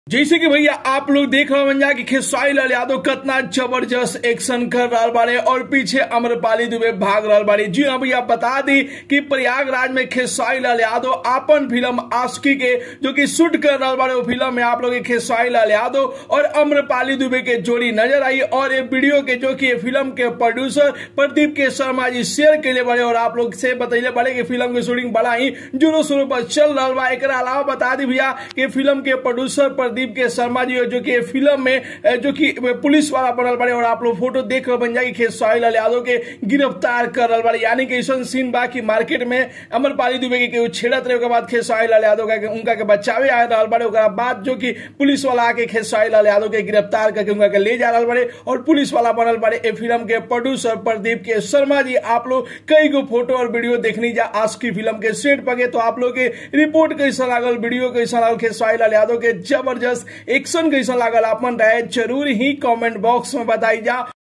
जैसे कि भैया आप लोग देख रहे जा कि खेसारी लाल यादव कितना जबरदस्त एक्शन कर रहा बाड़े और पीछे अमरपाली दुबे भाग रहा बाड़ी जी हाँ भैया बता दी कि प्रयागराज में खेसारी लाल यादव अपन फिल्म आस्की के जो कि शूट कर रहा बाड़े वो फिल्म में आप लोग खेसारी लाल यादव और अम्रपाली दुबे के जोड़ी नजर आई और ये वीडियो के जो कि ये फिल्म के प्रोड्यूसर प्रदीप के शर्मा जी शेयर के लिए बड़े और आप लोग से बतैले बड़े कि फिल्म की शूटिंग बड़ा ही जोरों शोरों पर चल रहा बा एक अलावा बता दी भैया कि फिल्म के प्रोड्यूसर प्रदीप के शर्मा जी जो कि फिल्म में जो कि पुलिस वाला बनल बड़े और आप लोग फोटो देख रहे बन जाए खेसारी लाल यादव के गिरफ्तार कर रहा बड़े यानी कि ऐसा सीन बा कि मार्केट में अमरपाली दुबे के केहू छेड़त रहे बाद खेसारी लाल यादव का उनका के बचावे आ रहा बड़े ओकरा बाद जो कि पुलिस वाला आके खेसारी लाल यादव के गिरफ्तार करके उनका के ले जा रहा बड़े और पुलिस वाला बनल बड़े ए फिल्म के प्रोड्यूसर प्रदीप के शर्मा जी आप लोग कई गो फोटो और वीडियो देखनी जा आज की फिल्म के सेट पगे तो आप लोग के रिपोर्ट कैसा लागल वीडियो कैसा लागल खेसारी लाल यादव के जबरदस्त एक्शन कैसा लागल अपन राय जरूर ही कमेंट बॉक्स में बताई जा